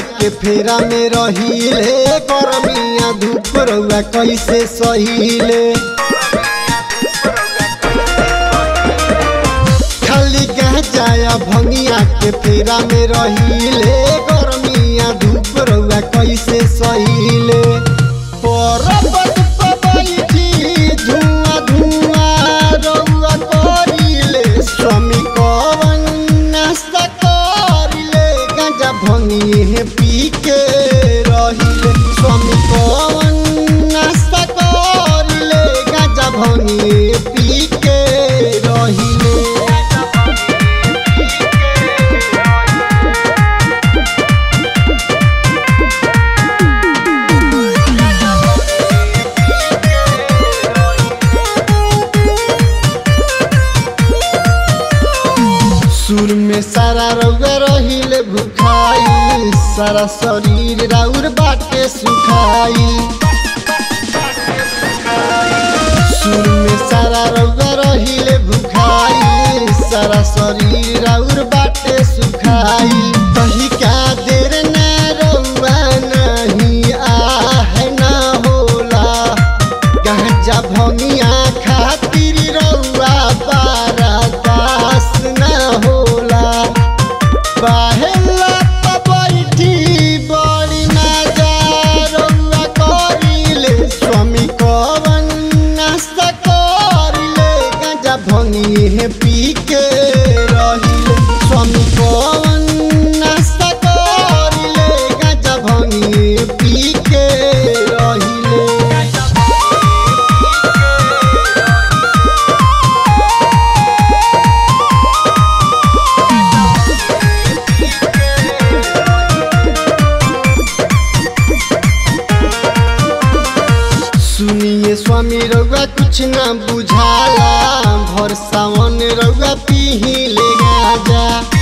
के फेरा में रहिले गरमिया धूप रउआ कैसे सहिले खाली जाया भंगिया के फेरा में रहिले गरमिया धूप रउआ कैसे सहिले पर्वत पे बैठी धुआं धुआं रउआ करिले स्वामी कवन नाश्ता करिले गांजा भंगिए पी के रहिले स्वामी कवन नाश्ता करिले गांजा भंगिए पी के रहिले सुर में सारा रउआ रहिले भुखाई सारा शरीर राउर बाटे सुखाई सुर में सारा रउआ रहिले भुखाई सारा शरीर राउर बाटे सुखाई कही का देर ना रउआ नहीं आह ना होला गांजा भंगिया खातिर रउआ बारा दास ना होला बाहेला त बैठी बड़ी नजारउआ करिले स्वामी कवन नाश्ता करिले गांजा भंगिए पी के रहिले स्वामी कवन नाश्ता करिले गांजा भंगिए पी के रहिले सुनिए स्वामी रउआ कुछ ना बुझाला भर सावन रउआ पीही ले गाजा